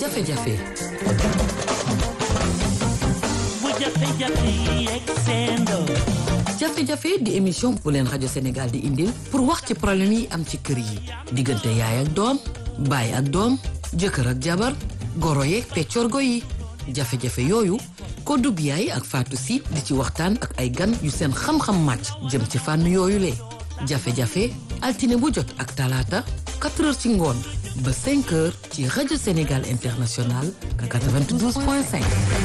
jafe-jafe bu jafe-jafe yi yegg seendoo jafe-jafe di émission bu leen rajo Sénégal di indil pour wax ci problème yi am ci kër yi diggante yaay ak doom baay ak doom jëkkër ak jabar goro yeeg peccorgo yi jafe-jafe yooyu Kodou Biaye ak Fatou Sy di ci waxtaan ak ay gan yu seen xam-xam màcc jëm ci fànn yooyu le jafe-jafe altine bu jot ak talaata 4 heures ci ngoon ba 5 heures ci rajo Sénégal International 92.5.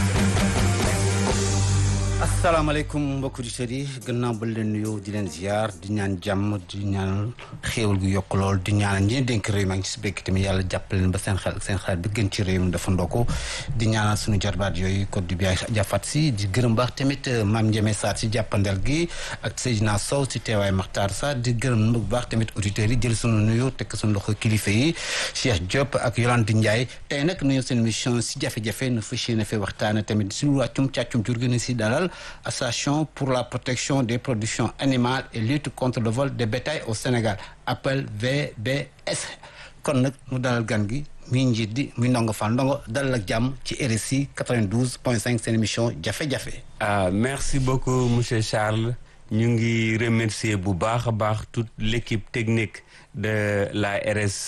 asalaamaaleykum mbokki auditeurs yi gannaaw ba leen nuyoo di leen ziar di ñaan jàmm di ñaan xéewal gu yokk lool di ñaanal ñi dénk réew maa ngi ci békk tamit yàlla jàppale leen ba seen xel seen xel bi gën ci réew mi dafa ndoko di ñaanal suñu jarbaat yooyu Côte du Biaye jàfat si di gërëm baax tamit maam Ndiémé Sarr si jàppandel gi ak Seydina Sow si teewaay Makhtar Sarr di gërëm bu baax tamit auditeurs yi jël suñu nuyoo tekk suñu loxo kilifa yi Cheikh Diop ak Yolande Ndiaye tey nag nuyu seen mission si jafe-jafe na fas yéene fee waxtaane tamit si wàccum càccum jur gi si dalal association pour la protection des productions animales et lutte contre le vol de bétail au Sénégal appel VBS kon nag mu dalal gan gi muy njiit di muy ndongo fan ndongo dalal ak jàmm ci RSI 92 point 5 seen émission jafe-jafe. ah merci beaucoup monsieur Charles ñu ngi remercier bu baax a baax toute l'équipe technique de la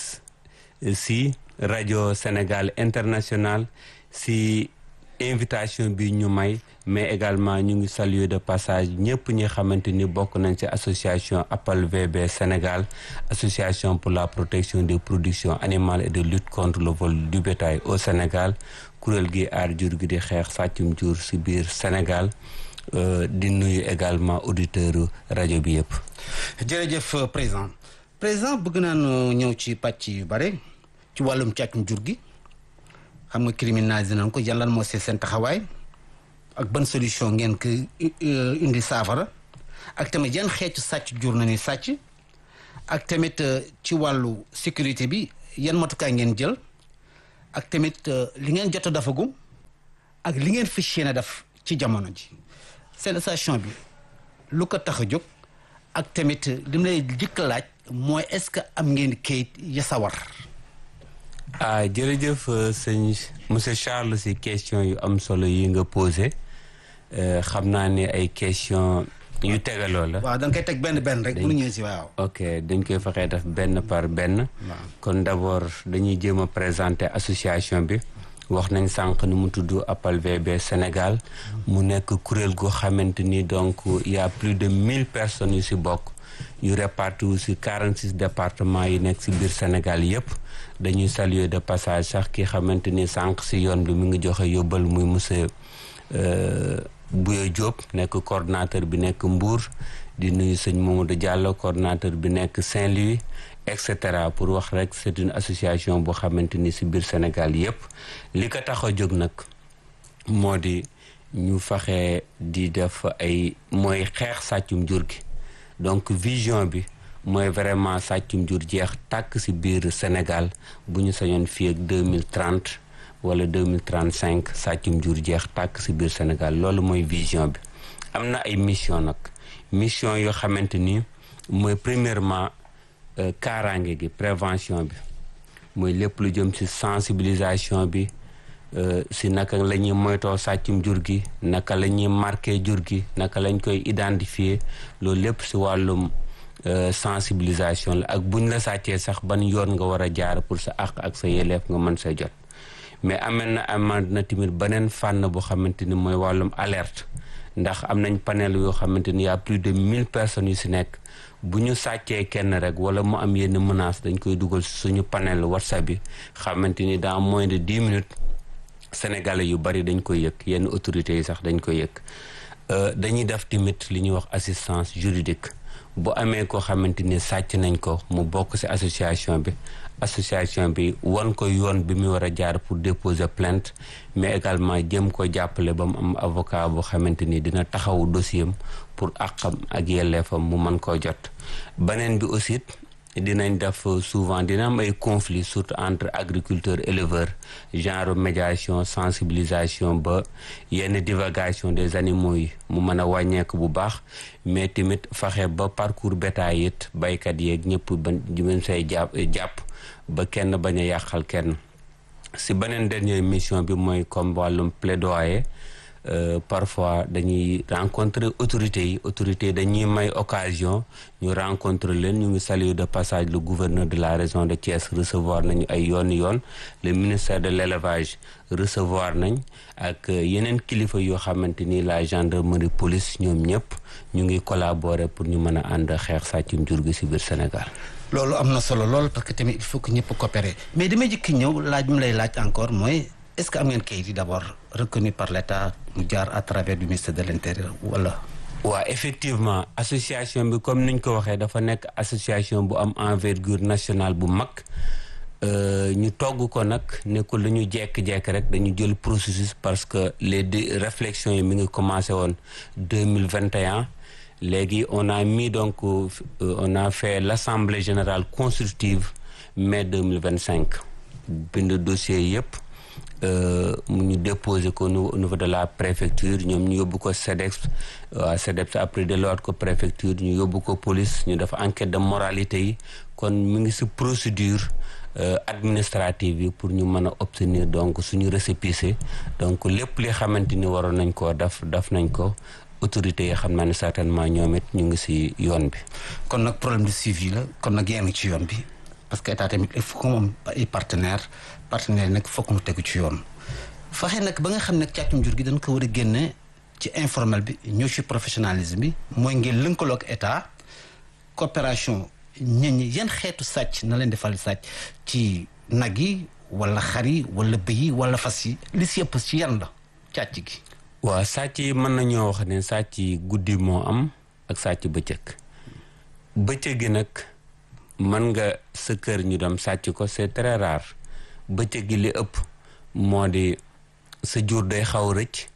RSI rajo Sénégal international si invitation bi ñu may mais également ñu ngi saluer de passage ñëpp ñi xamante ni bokk nañ ci association Appel VB Sénégal association pour la protection des productions animales et de lutte contre le vol du bétail au Sénégal kuréel gi aar jur gi di xeex sàccum jur si biir Sénégal di nuyu également auditeurs rajo bi yëpp. jërëjëf président président bëgg naa ñëw ci pàcc yu bare ci wàllum càccum jur gi. xam nga criminalisé nañ ko yan lan moo see seen taxawaay ak ban solution ngeen ko indi saafara ak tamit yan xeetu sàcc jur na ni sàcc ak tamit ci wàllu sécurité bi yan matukaay ngeen jël ak tamit li ngeen jot a dafagum ak li ngeen fas yéene def ci jamono ji seen station bi lu ko tax a jóg ak tamit li mu lay jëkk laaj mooy est-ce que am ngeen kayit ya sawar ah jërëjëf sëñ monsieur Charles si question yu am solo yi nga posé xam naa ne ay question yu tegaloo la. waaw da nga koy teg benn benn rek. bu ñu ñëwee si waaw. ok dañ koy fexee def benn par benn. kon d'abord dañuy jéem a présenter association bi. wax nañ sànq ni mu tudd Appel VB Sénégal. mu nekk kuréel goo xamante ni donc y a plus de mille personnes yu si bokk. yu répartis si 46 départements yi nekk si biir Sénégal yépp dañuy saluer de passage sax ki xamante ni sànq si yoon bi mu ngi joxe yóbbal muy monsieur Bouya Diop nekk coordonnateur bi nekk Mbour di nuyu sëñ Mamadou Diallo coordonnateur bi nekk Saint-Louis et cetera pour wax rek c'est une association boo xamante ni si biir Sénégal yépp li ko tax a jóg nag moo di ñu faxe di def ay mooy xeex sàccum jur gi donc vision bi mooy vraiment sàccum jur jeex tàkk ci biir Sénégal bu ñu sañoon fii ak deux mille trente wala deux mille trente cinq sàccum jur jeex tàkk ci biir Sénégal loolu mooy vision bi. am na ay mission nag mission yoo xamante ni mooy premièrement kaaraange gi prévention bi mooy lépp lu jëm ci sensibilisation bi. si naka la ñuy moytoo sàccum jur gi naka la ñuy marqué jur gi naka lañ koy identifier loolu lépp si wàllum sensibilisation la ak buñ la sàccee sax ban yoon nga war a jaar pour sa àq ak sa yelleef nga mën sa jot mais amee na amaat na tamit beneen fànn boo xamante ni mooy wàllum alerte ndax am nañ panel yoo xamante ni y a plus de mille personnes yu si nekk bu ñu sàccee kenn rek wala mu am yenn menace dañ koy dugal suñu panel whatsapp bi xamante ni dans moins de dix minutes sénégalais yu bari dañ koy yëg yenn autorités yi sax dañ koy yëg dañuy def tamit li ñuy wax assistance juridique bu amee koo xamante ni sàcc nañ ko mu bokk ci association bi association bi wan ko yoon bi mu war a jaar pour déposer plainte mais également jëm ko jàppale ba mu am avocat boo xamante ni dina taxawu dossier am pour àqam ak yelleefam mu mën koo jot beneen bi aussi dinañ def souvent dina am ay conflits surtout entre agriculteurs éleveurs genre médiation sensibilisation ba yenn divagation des animaux yi mu mën a wàññeeku bu baax mais tamit fexe ba parcours bétail it baykat yeeg ñëpp ba ñu say jàpp jàpp ba kenn bañ a yàqal kenn si beneen dernière mission bi mooy comme wàllum plaidoyer Euh, parfois dañuy rencontrer autorités yi autorités dañuy may occasion ñu rencontrer leen ñu ngi saluer de passage le gouverneur de la région de Thiès recevoir nañu ay yoon yoon le ministère de l'élevage recevoir nañ ak yeneen kilifa yoo xamante ni la gendarmerie police ñoom ñëpp ñu ngi collaborer pour ñu mën a ànd xeex sàccum jur gi ci biir Sénégal. loolu am na solo lool parce que tamit il faut que ñëpp coopérer mais damay jëkki ñëw laaj mu lay laaj encore mooy. est-ce que am ngeen kayit yi d'abord reconnu par l'État mu jaar à travers du ministère de l'Intérieur wala. waaw effectivement association bi comme niñ ko waxee dafa nekk association bu am envergure nationale bu mag ñu togg ko nag nekkul lu ñu jekk-jekk rek dañu jël processus parce que les deux réflexions yi mi ngi commencé woon deux mille vingt et un léegi on a mis donc on a fait l'assemblée générale constitutive mai deux mille vingt cinq bind dossier yëpp. mu ñu déposé ko au niveau de la préfecture ñoom ñu yóbbu ko CEDEPS waa CEDEPS après delluwaat ko préfecture ñu yóbbu ko police ñu def enquête de moralité yi kon mu ngi ci procédure administrative yi pour ñu mën a obtenir donc suñu récépissé donc lépp li xamante ni waroon nañ koo def def nañ ko autorités yi xam naa ne certainement ñoom it ñu ngi ci yoon bi. kon nag problème de suivi la kon nag yéen ci yoon bi parce que état tamit il faut que moom ay partenaires. partenaire nag fokk mu tegu ci yoon fexe nag ba nga xam ne càccum jur gi dañ ko war a génne ci informel bi ñëw ci professionnalisme bi mooy ngeen lëkkaloo ak état coopération ñit ñi yan xeetu sàcc na leen defal sàcc ci nag yi wala xar yi wala bëy yi wala fas yi li si yëpp ci yan la càcc gi waaw sàcc yi mën nañoo wax ne sàcc yi guddi moo am ak sàcc bëccëg bëccëg gi nag mën nga sa kër ñu dem sàcc ko c'est très rare bëccëg gi li ëpp moo di sa jur day xaw rëcc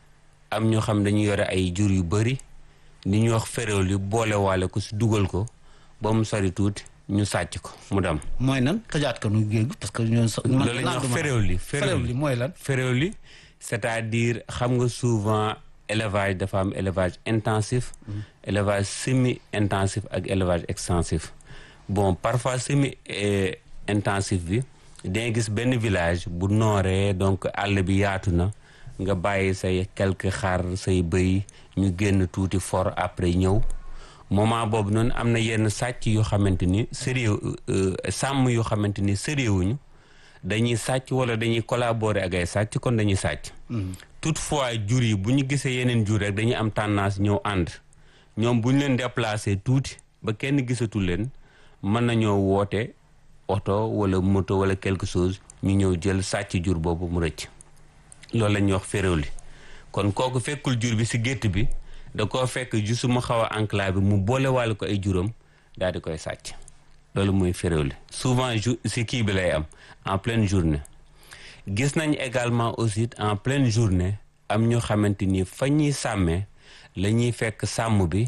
am ñoo xam dañu yore ay jur yu bari ni ñuy wax féréw li boole waale ko si dugal ko ba mu sori tuuti ñu sàcc ko mu dem. mooy nan tëjaat ko nu géej parce que ñoom. loolu la ñuy wax féréw li féréw li mooy lan. féréw li c'est-à-dire xam nga souvent élevage dafa am élevage intensif. élevage semi intensif ak élevage extensif bon parfois semi intensif bi. danga gis benn village bu nooree donc àll bi yaatu na nga bàyyi say quelques xar say bëy ñu génn tuuti fort après ñëw moment boobu noonu am na yenn sàcc yoo xamante ni sérieux sàmm yoo xamante ni sérieux wuñu dañuy sàcc wala dañuy collaborer ak ay sàcc kon dañuy sàcc toutefois jur yi bu ñu gisee yeneen jur rek dañuy am tendance ñëw ànd ñoom bu ñu leen déplacer tuuti ba kenn gisatul leen mën nañoo woote oto wala moto wala quelque chose ñu ñëw jël sàcc jur boobu mu rëcc loolu la ñuy wax féréwli kon kooku fekkul jur bi ci gétt bi da koo fekk juste mu xaw a enclavé mu boole wàll ko ay juram daal di koy sàcc loolu mooy féréwli souvent jour ci kii bi lay am en pleine journée gis nañ également aussi en pleine journée am ñoo xamante ni fa ñuy sàmmee la ñuy fekk sàmm bi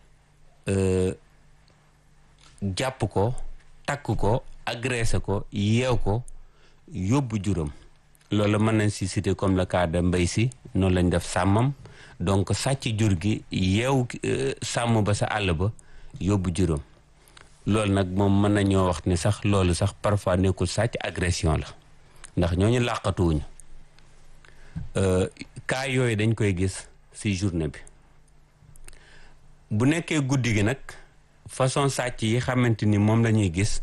jàpp ko takk ko agressé ko yeew ko yóbbu juróom loolu mën nañ si citer comme le cas de mbay si noonu lañ def sàmmam donc sàcc jur gi yeew sàmm ba sa àll ba yóbbu juróom loolu nag moom mën nañoo wax ni sax loolu sax parfois nekkul sàcc agression la ndax ñooñu làqatuwuñu cas yooyu dañ koy gis si journée bi bu nekkee guddi gi nag façon sàcc yi xamante ni moom la ñuy gis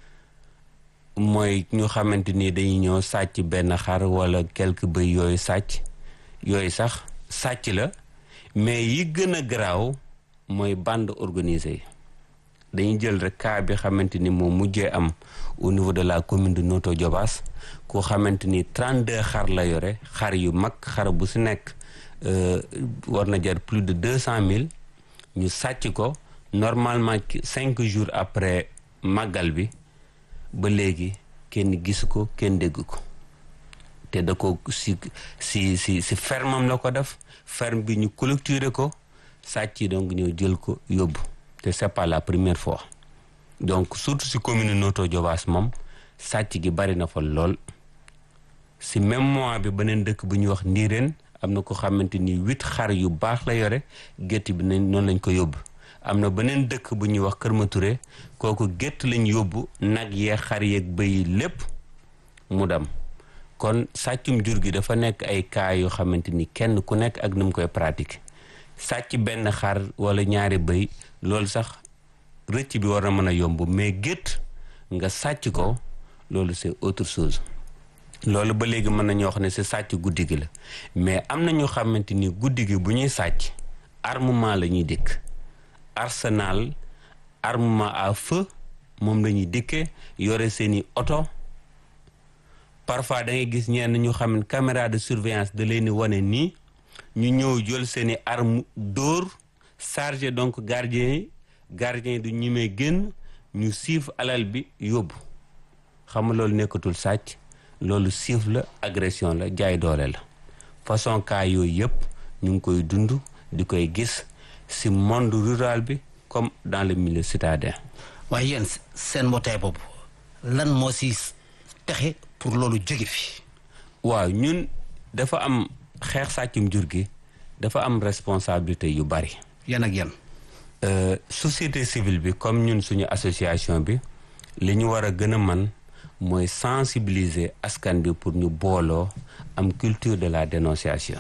mooy ñu xamante ni dañuy ñëw sàcc benn xar wala quelque bëy yooyu sàcc yooyu sax sàcc la mais yi gën a garaaw mooy bande organisée yi dañuy jël rek cas bi xamante ni moom mujjee am au niveau de la commune de Notto Diobass koo xamante ni 32 xar la yore xar yu mag xar bu si nekk war na jar plus de 200 000 ñu sàcc ko normalement cinq jours après màggal bi ba léegi kenn gisu ko kenn dégg ko te da ko si si si si fermam la ko def ferme bi ñu clôturer ko sàcc yi donc ñëw jël ko yóbbu te c'est pas la première fois donc surtout si commune Notto Diobass moom sàcc gi bari na fa lool si même mois bi beneen dëkk bu ñuy wax Ndiireen am na ko xamante ni huit xar yu baax la yore gétt bi nañ noonu lañ ko yóbbu am na beneen dëkk bu ñuy wax Kër Maturé kooku gétt lañ yóbbu nag yee xar yeeg bëy lépp mu dem kon sàccum jur gi dafa nekk ay cas yoo xamante ni kenn ku nekk ak nu mu koy pratiquer sàcc benn xar wala ñaari bëy loolu sax rëcc bi war na mën a yomb mais gétt nga sàcc ko loolu c'est autre chose loolu ba léegi mën nañu wax ne si sàcc guddi gi la mais am na ñu xamante ni guddi gi bu ñuy sàcc armement la ñuy dikk arsenal armement à feu moom la ñuy dikkee yore seeni oto parfois da ngay gis ñenn ñu xam ne caméra de surveillance da leen di wane nii ñu ñëw jël seeni arme dóor chargé donc gardien yi gardien yi du ñimee génn ñu siif alal bi yóbbu xam nga loolu nekkatul sàcc loolu siif la agression la jaay doole la façon cas yooyu yëpp ñu ngi koy dund di koy gis ci monde rural bi comme dans le milieu citadin waaye yéen seen mbootaay boobu lan moo si texe pour loolu jóge fi waaw ñun dafa am xeex sàccum jur gi dafa am responsabilité yu bari yan ak yan Euh, société civile bi comme ñun suñu association bi li ñu war a gën a man mooy sensibiliser askan bi pour ñu booloo am culture de la dénonciation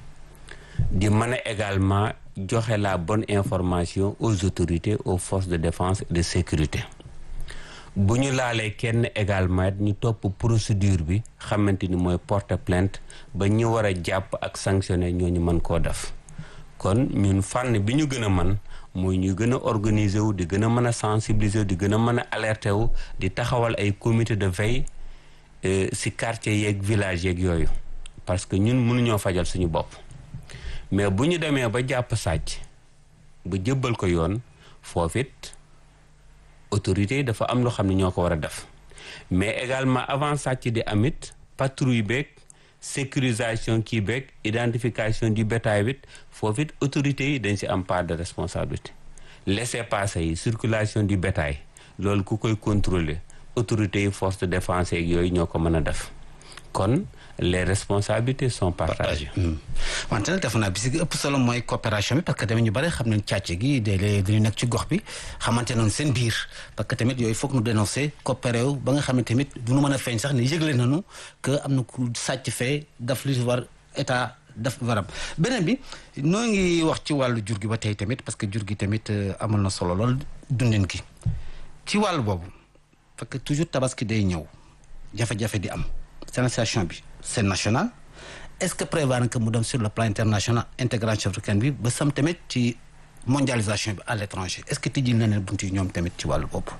di mën a également joxe la bonne information aux autorités aux forces de défense et de sécurité bu ñu laalee kenn également ñu topp procédure bi xamante ni mooy porter plainte ba ñu war a jàpp ak sanctionner ñooñu mën koo def kon ñun fànn bi ñu gën a man mooy ñu gën a organiser wu di gën a mën a sensibiliser wu di gën a mën a alerter wu di taxawal ay comité de veille ci quartier yeeg village yeeg yooyu parce que ñun mënuñoo fajal suñu bopp mais bu ñu demee ba jàpp sàcc ba jëbbal ko yoon foofit autorités yi dafa am loo xam ne ñoo ko war a def mais également avant sàcc di amit patrouille beeg sécurisation kii beeg identification du bétail bit foofu it autorités yi dañ si am part de responsabilité laissez-passer yi circulation du bétail loolu ku koy contrôler autorités yi force de défense yeeg yooyu ñoo ko mën a def kon les responsabilités sont partagées. wante nag def naa bi si ëpp solo mooy coopération bi parce que tamit ñu bëri xam nañ càcc gi léeg-léeg dañu nekk ci gox bi xamante noonu seen biir parce que tamit yooyu foog nu dénoncer coopéré wu ba nga xam ne tamit du nu mën a feeñ sax ne yëgle nañu que am na ku sàcc fee daf li war état daf waram beneen bi noo ngi wax ci wàllu jur gi ba tey tamit parce que jur gi tamit amal na solo lool dundin gi ci wàllu boobu parce que toujours tabaski day ñëw jafe-jafe di am sensation bi c'est national est-ce que prévoir na que mu dem sur le plan international intégration africaine bi ba sam tamit ci mondialisation bi à l'étranger est-ce que tijjil na leen bunt yi ñoom tamit ci wàllu boobu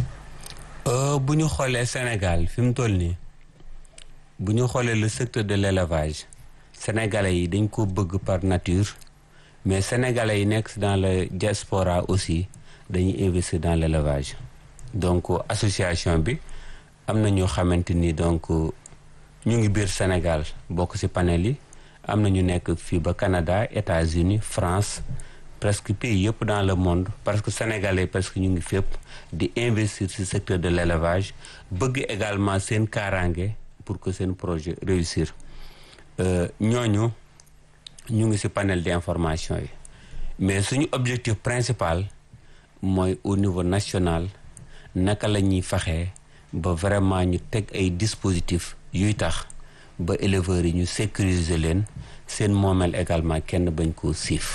bu ñu xoolee Sénégal fi mu toll nii bu ñu xoolee le secteur de l'élevage sénégalais yi dañ ko bëgg par nature mais sénégalais yi nekk dans le diaspora aussi dañuy investir dans l'élevage donc association bi am na ñoo xamante ni donc ñu ngi biir Sénégal bokk ci panel yi am na ñu nekk fii ba Canada États-Unis France presque pays yëpp dans le monde parce que sénégalais presque ñu ngi fépp di investir ci secteur de l'élevage bëgg également seen kaaraange pour que seen projet réussir ñooñu ñu ngi ci panel d'information yi mais suñu objectif principal mooy au niveau national naka la ñuy faxee ba vraiment ñu teg ay dispositifs yuy tax ba éleveurs yi ñu sécuriser leen seen moomeel également kenn bañ koo siif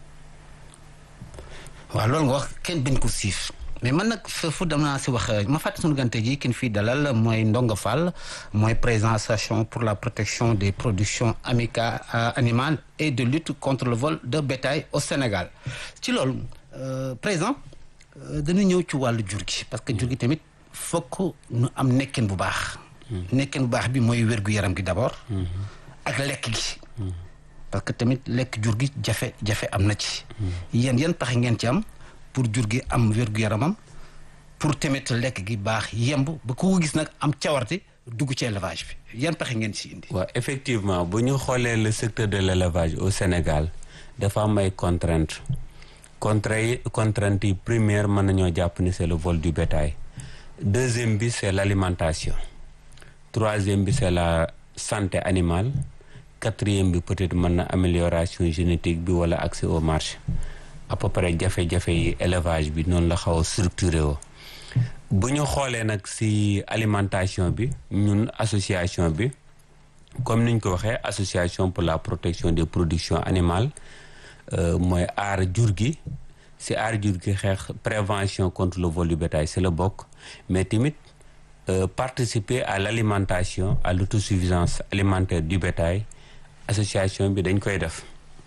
waaw loolu nga wax kenn bañ ko siif mais man nag foofu dama naa si wax ma fàtte suñu gante ji kin fii dalal mooy Ndongo Fall mooy président association pour la protection des productions amicales animales et de lutte contre le vol de bétail au Sénégal ci loolu président dañu ñëw ci wàllu jur gi parce que jur gi tamit fokk nu am nekkin bu baax nekkin bu baax bi mooy wér-gu-yaram gi d'abord ak lekk gi parce que tamit lekk jur gi jafe-jafe am na ci yéen yan pexe ngeen ci am pour jur gi am wér-gu-yaramam pour tamit lekk gi baax yemb ba ku ko gis nag am cawarte dugg ci élevage bi yan pexe ngeen ci indi waaw effectivement bu ñu xoolee le secteur de l'élevage au Sénégal dafa am ay contraintes contraintes yi contraintes yi première mën nañoo jàpp ni c'est le vol du bétail deuxième bi c'est l'alimentation troisième bi c'est la santé animale quatrième bi peut-être mën na amélioration génétique bi wala accès au marché à peu près jafe-jafe yi élevage bi noonu la xaw a structuré woo bu ñu xoolee nag ci alimentation bi ñun association bi comme niñ ko waxee association pour la protection des productions animales mooy aar jur gi si aar jur gi xeex prévention contre le vol du bétail c'est le bokk mais tamit participer à l'alimentation à l'autosuffisance alimentaire du bétail association bi dañ koy def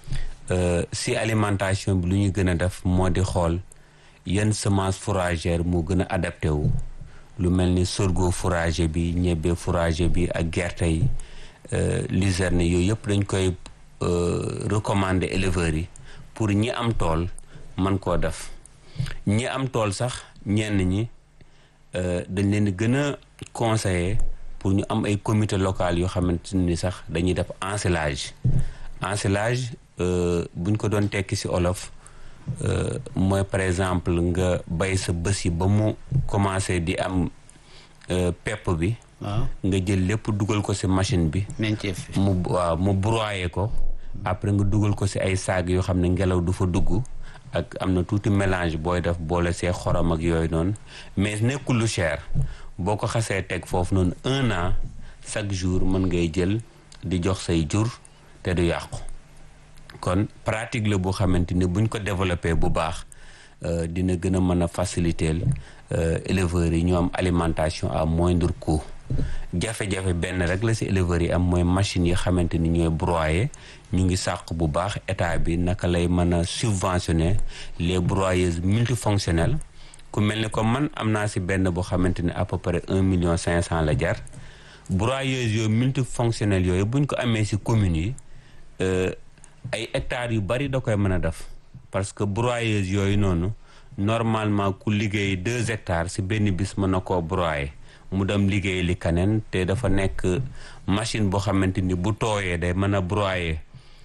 si alimentation bi lu ñu gën a def moo di xool yan semence fourragère moo gën a adapté wu lu mel ni sorgho fourrager bi ñebbe fourrager bi ak gerte yi luzerne yooyu yëpp dañ koy recommander éleveurs yi pour ñi am tool man koo def ñi am tool sax ñenn ñi dañ leen di gën a conseiller pour ñu am ay comité local yoo xamante ni sax dañuy def ensilage ensilage buñ ko doon tekki ci olof mooy par exemple nga bay sa bës yi ba mu commencé di am pepp bi nga jël lépp dugal ko ci machine bi mu waaw mu broyer ko après nga dugal ko ci ay saag yoo xam ne ngelaw du fa dugg ak am na tuuti mélange booy def boole see xorom ak yooyu noonu mais nekkul lu cher boo ko xasee teg foofu noonu un an chaque jour mën ngay jël di jox say jur te du yàqu kon pratique la boo xamante ni buñ ko développé bu baax dina gën a mën a faciliter éleveurs yi ñu am alimentation à moindre coût jafe-jafe benn rek la ci éleveurs yi am mooy machines yi xamante ni ñooy broyer ñu ngi sàq bu baax état bi naka lay mën a subventionner les broyeuses multifonctionnelles ku mel ni comme man am naa ci benn boo xamante ni à peu près un million cinq cent la jar broyeuses yooyu multifonctionnelles yooyu buñ ko amee ci communes yi ay hectares yu bari da koy mën a def parce que broyeuse yooyu noonu normalement ku liggéey deux hectares ci benn bis mën na koo broyer mu dem liggéey li kaneen te dafa nekk machine boo xamante ni bu tooyee day mën a broyer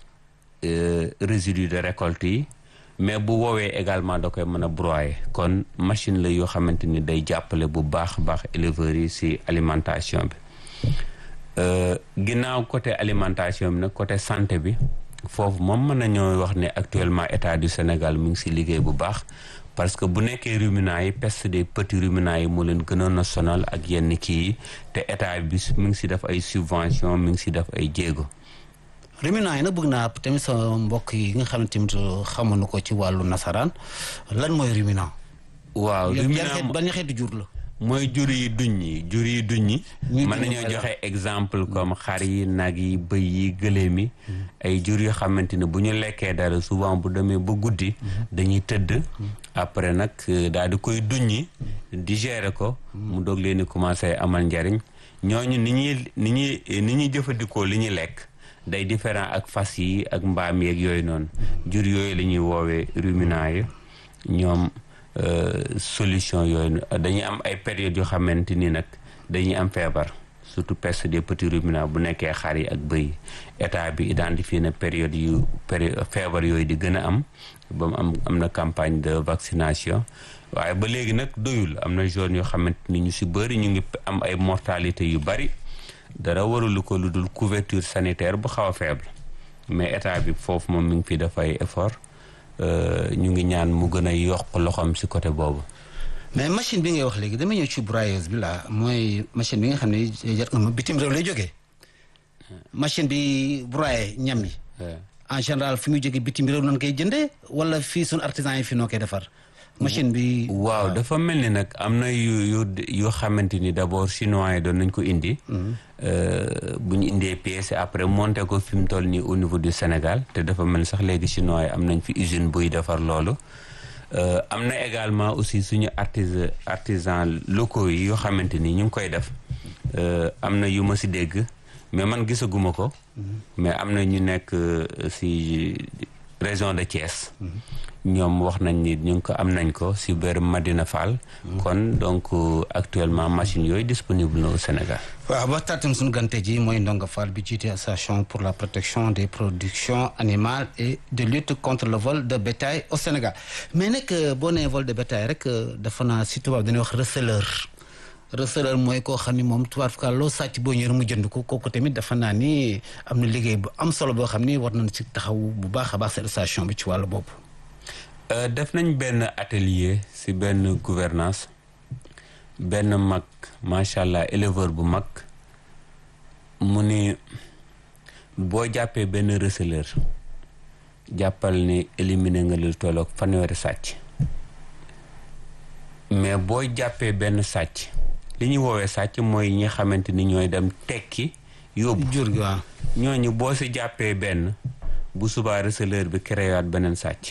résidus de récolte yi mais bu woowee également da koy mën a broyer kon machine la yoo xamante ni day jàppale bu baax baax éleveurs yi ci alimentation bi ginnaaw côté alimentation bi nag côté santé bi foofu moom mën nañoo wax ne actuellement état du Sénégal mu ngi ci liggéey bu baax parce que bu nekkee ruminants yi peste des petits ruminants yi moo leen gënoon a sonal ak yenn kii yi te état bi mu ngi ci def ay subvention mi ngi ci def ay jéego. ruminants yi nag bëgg naa tamit sa mbokk yi nga xam ne tamit xamuñu ko ci wàllu nasaraan lan mooy ruminant. waaw ruminant ban xeetu jur la. mooy jur yi duñ yi jur yi duñ yi mën nañoo joxe exemple comme xar yi nag yi bëy yi gëléem yi ay jur yoo xamante ne bu ñu lekkee dara souvent bu demee ba guddi dañuy tëdd après nag daal di koy duñ yi digérer ko mu doog leen di commencé amal njariñ ñooñu ni ñuy ni ñuy ni ñuy jëfandikoo li ñuy lekk day différent ak fas yi ak mbaam yeeg yooyu noonu jur yooyu la ñuy woowee ruminants yi ñoom solution yooyu dañuy am ay périodes yoo xamante ni nag dañuy am feebar surtout peste des petits ruminants bu nekkee xar yi ak bëy état bi identifié na période yu période feebar yooyu di gën a am ba mu am am na campagne de vaccination waaye ba léegi nag doyul am na zone yoo xamante ni ñu ci bëri ñu ngi am ay mortalité yu bari dara warulu ko lu dul couverture sanitaire bu xaw a faible mais état bi foofu moom mi ngi fi def ay effort ñu ngi ñaan mu gën a yokk loxoom ci côté boobu. mais machine bi ngay wax léegi dama ñëw ci broyeuse bi la mooy machine bi nga xam ne jar nga ma bitim réew lay jógee machine bi broyer ñam yi. en général fi muy jógee bitim réew noonu koy jëndee wala fii suñu artisan yi fi noo koy defar. machine bi. waaw dafa mel ni nag am na yu yu yoo xamante ni d'abord chinois yi doon nañ ko indi. bu ñu indee pièce après monté ko fi mu toll nii au niveau du Sénégal te dafa mel sax léegi chinois yi am nañ fi usine buy defar loolu. am na également aussi suñu artisan artisan locaux yi yoo xamante ni ñu ngi koy def am na yu ma ci dégg mais man gisaguma ko. mais am na ñu nekk ci région de Thiès. ñoom wax nañ ni ñu ngi ko am nañ ko ci biir Madina Fall. kon donc actuellement machine yooyu disponible na au Sénégal. waaw ba taatam suñu gante ji mooy Ndonga Fall bi jiite association pour la protection des productions animales et de lutte contre le vol de bétail au Sénégal mais nag boo nee vol de bétail rek dafa naa ci tubaab dañuy wax receleur receleur mooy koo xam ni moom tubaab ka loo sàcc boo ñëwee mu jënd ko kooku tamit dafa naa ni am na liggéey bu am solo boo xam ni war nañ ci taxaw bu baax a baax seen association bi ci wàllu boobu. def nañ benn atelier ci benn gouvernance benn mag macha allah éleveur bu mag mu ni boo jàppee benn receleur jàppal ni éliminer nga lu tolloog fanweeri sàcc mais boo jàppee benn sàcc li ñuy woowee sàcc mooy ñi xamante ni ñooy dem tekki yóbbu jur gi waaw ñooñu boo si jàppee benn bu subaa receleur bi créewaat beneen sàcc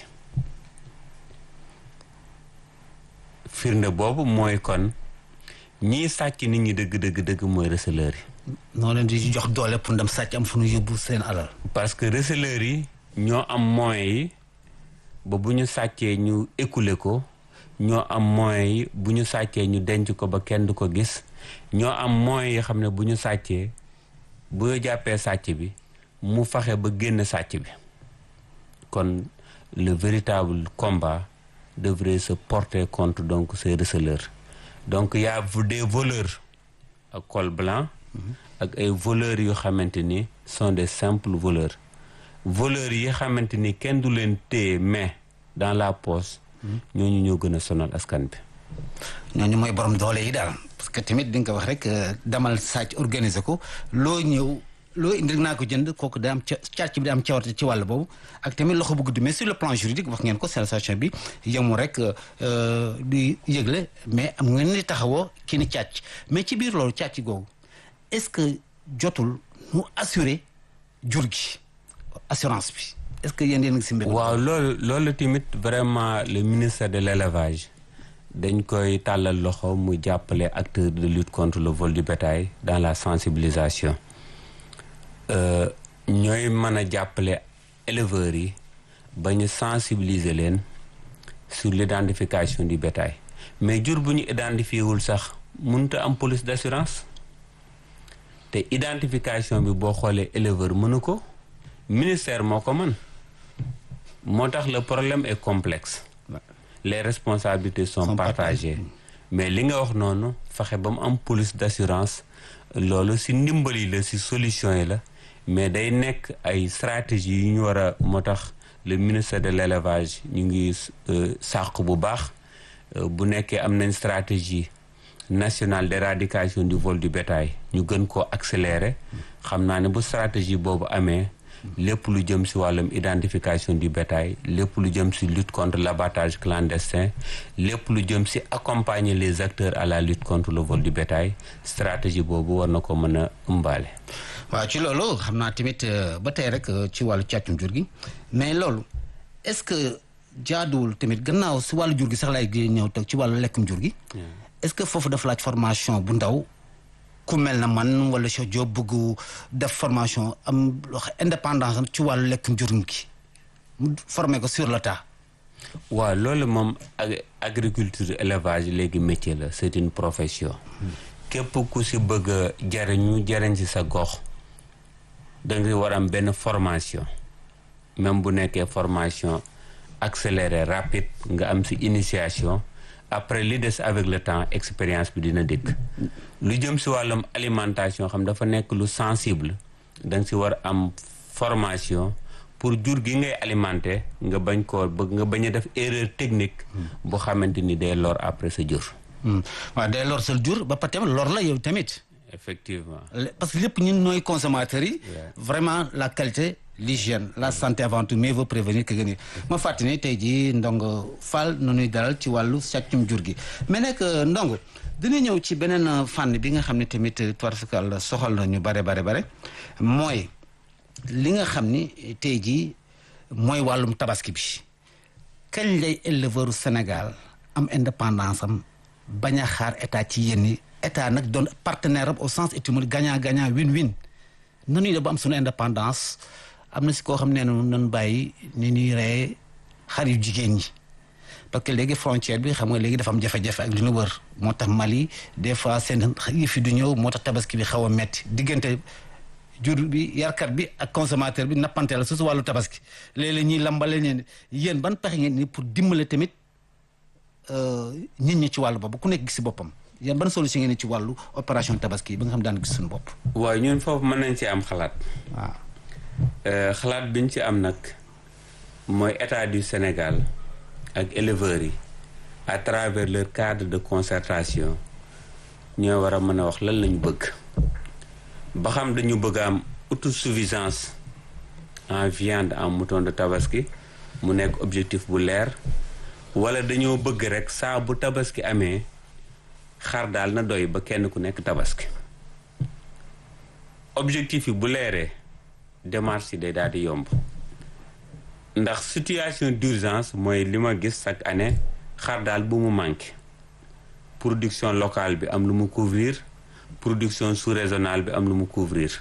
firnde boobu mooy kon ñii sàcc nit ñi dëgg dëgg dëgg mooy receleur yi noo leen di jox doole pour ndem sàcc am fu ñu yóbbu seen alal parce que receleur yi ñoo am moyens yi ba bu ñu sàccee ñu écouler ko ñoo am moyens yi bu ñu sàccee ñu denc ko ba kenn du ko gis ñoo am moyens yi xam ne bu ñu sàccee bu ñu jàppee sàcc bi mu faxe ba génn sàcc bi kon le véritable combat devrait se porter contre donc ces receleurs donc y a des voleurs ak col blanc ak ay voleurs yu xamante ni sont des simples voleurs voleurs yi xamante ni kenn du leen téye mais dans la poche ñooñu ñoo gën a sonal askan bi ñooñu mooy borom doole yi daal parce que tamit di nga ko wax rek demal sàcc organiser ko loo ñëw loo indi naa ko jënd kooku da am ca càcc bi da am cawarte ci wàll boobu ak tamit loxo bu gudd mais sur le plan juridique wax ngeen ko sensation bi yemul rek di yëgle mais am ngeen ni taxawoo ki ni càcc mais ci biir loolu càcc googu est-ce que jotul mu assurer jur gi assurance bi est-ce que yéen yéen ngi si mbir waaw loolu loolu tamit vraiment le ministère de l'élevage dañ koy tàllal loxo mu jàppale acteurs de lutte contre le vol du bétail dans la sensibilisation ñooy mën a jàppale éleveurs yi ba ñu sensibiliser leen sur l'identification du bétail mais jur bu ñu identifié wul sax mënut a am police d'assurance te identification bi boo xoolee éleveur mënu ko ministère moo ko mën moo tax le problème est complexe les responsabilités sont partagées mais li nga wax noonu fexe ba mu am police d'assurance loolu ci ndimbali la ci solution yi la mais day nekk ay stratégie yu ñu war a moo tax le ministère de l'élevage ñu ngi sàq bu baax bu nekkee am nañ stratégie nationale d'éradication du vol du bétail ñu gën koo accélérer xam naa ne bu stratégie boobu amee lépp lu jëm ci wàllum identification du bétail lépp lu jëm ci lutte contre l'abattage clandestin lépp lu jëm ci accompagner les acteurs à la lutte contre le vol du bétail stratégie boobu war na ko mën a ëmbaale waaw ci loolu xam naa tamit ba tey rek ci wàllu càccum jur gi mais loolu est-ce que jaaduwul tamit gannaaw si wàllu jur gi sax lay ñëw teg ci wàllu lekkum jur gi est-ce que foofu dafa laaj formation bu ndaw ku mel na man wala Cheikh Diop bëgg def formation am indépendance ci wàllu lekkum jur gi mu former ko sur le tas waaw loolu moom agriculture élevage léegi métier la c'est une profession képp ku si bëgg a jariñu jariñ si sa gox danga war am benn formation même bu nekkee formation accélérée rapide nga am si initiation après li des avec le temps expérience bi dina dikk lu jëm si wàllum alimentation xam dafa nekk lu sensible danga si war am formation pour jur gi ngay alimenter nga bañ koo bëgg nga bañ a def erreur technique bu xamante ni day lor après sa jur waaw day lor sa jur ba pare tamit lor la yow tamit effectivement parce que lépp ñun nooy consommateurs yi vraiment la qualité l'hygiène la santé avant tout mieux vaut prévenir que guérir ma fàttali ne tey jii Ndongo Fall nu ñuy dalal ci wàllu sàccum jur gi mais nag Ndongo dina ñëw ci beneen fànn bi nga xam ne tamit tubarfakal soxal na ñu bare bare bare mooy li nga xam ni tey jii mooy wàllum tabaski bi kañ lay éleveur Sénégal am indépendance am bañ a xaar état ci yenn état nag doon partenaire am au sens étymologique gagnant gagnant win win nanuy def ba am suñu indépendance am na si koo xam ne ne nan bàyyi ni ñuy reye xar yu jigéen ñi parce que léegi frontière bi xam nga léegi dafa am jafe-jafe ak li ñu wër moo tax Mali des fois seen yëf yi du ñëw moo tax tabaski bi xaw a metti diggante jur bi yarkat bi ak consommateur bi nappante la su su wàllu tabaski léeg-léeg ñuy lambale ñeen yéen ban pexe ngeen ni pour dimbale tamit nit ñi ci wàllu boobu ku nekk gis si boppam yéen ban solution ngeen ci wàllu opération tabaski bi nga xam daan gis suñu bopp. waaw ñun foofu mën nañ ci am xalaat. waaw. xalaat biñ ci am nag mooy état du Sénégal ak éleveurs yi à travers leur cadre de concertation ñoo war a mën a wax lan lañu bëgg ba xam dañu bëgg am autosuffisance en viande en mouton de tabaski mu nekk objectif bu leer wala dañoo bëgg rek saa bu tabaski amee xar daal na doy ba kenn ku nekk tabaski objectif yi bu leeree démarche yi day daal di yomb ndax situation d'urgence mooy li ma gis chaque année xar daal bu mu manqué production locale bi am lu mu couvrir production sous-régionale bi am lu mu couvrir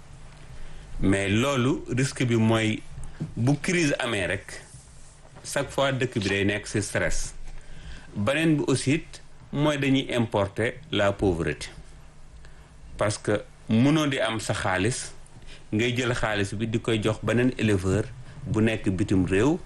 mais loolu risque bi mooy bu crise amee rek chaque fois dëkk bi day nekk ci stress beneen bi aussi mooy dañuy importer la pauvreté parce que mënoo di am sa xaalis ngay jël xaalis bi di koy jox beneen éleveur bu nekk bitim réew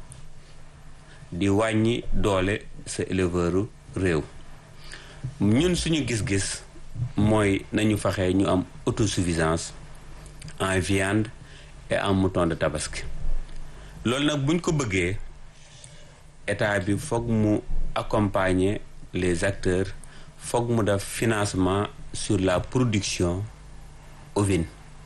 di wàññi doole sa éleveuru réew ñun suñu gis-gis mooy nañu fexe ñu am autosuffisance en viande et en mouton de tabaski loolu nag buñ ko bëggee état bi foog mu accompagner les acteurs foog mu def financement sur la production ovine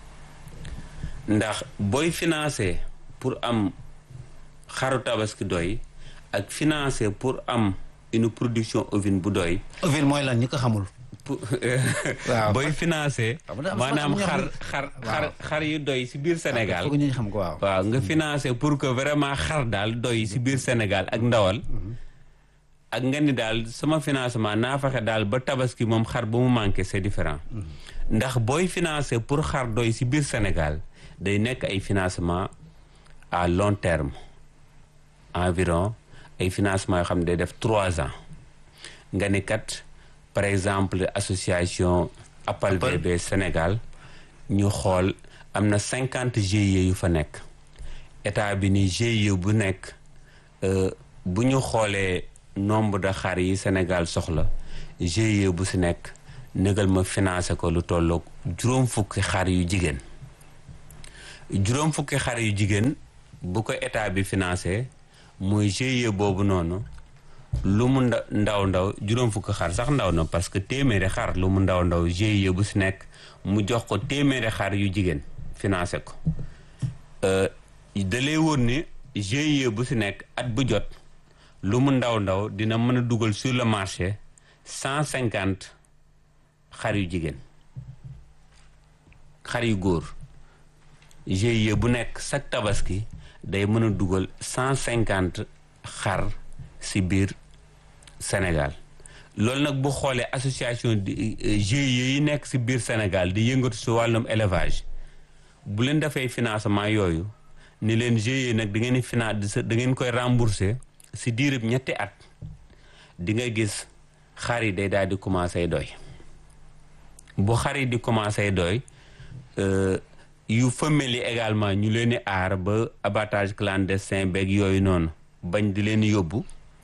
ndax booy financer pour am xaru tabaski doy ak financer pour am une production ovine bu doy ovine mooy lan ñi ko xamul. pour Waaw. booy financer Waaw, dafa am maanaam sax xar ñoo xar Waaw. xar xar yu doy ci biir Sénégal foog ñu xam ko waaw. waaw nga financer pour que vraiment xar daal doy ci biir Sénégal ak ndawal ak nga ni daal sama financement naa fexe daal ba tabaski moom xar bu mu manqué c'est différent ndax booy financer pour xar doy ci biir Sénégal day nekk ay financement à long terme environ ay financement yoo xam ne day def trois ans nga ni kat par exemple association Appal Appal. VB Sénégal ñu xool am na cinquante GIE yu fa nekk état bi ni GIE bu nekk euh, bu ñu xoolee nombre de xar yi Sénégal soxla GIE bu si nekk négal ma financé ko lu tolloog juróom fukki xar yu jigéen juróom fukki xar yu jigéen bu ko état bi financé muy GIE boobu noonu lu mu nda- ndaw ndaw juróom fukki xar sax ndaw na parce que téeméeri xar lu mu ndaw ndaw GIE bu si nekk mu jox ko téeméeri xar yu jigéen financé ko Euh, da lay wóor ni GIE bu si nekk at bu jot lu mu ndaw ndaw dina mën a dugal sur le marché cent cinquante xar yu jigéen xar yu góor GIE bu nekk chaque tabaski day mën a dugal cent cinquante xar si biir Sénégal loolu nag bu xoolee association di GIE yi nekk si biir Sénégal di yëngatu si wàllum élevage bu leen defee financement yooyu ni leen GIE nag da ngeen di finance da ngeen koy rembourser si diirub ñetti at di nga gis xar yi day daal di commencé doy bu xar yi di commencé doy euh, yu femelles yi également ñu leen di aar ba abattage clandestin beeg yooyu noonu bañ di leen yóbbu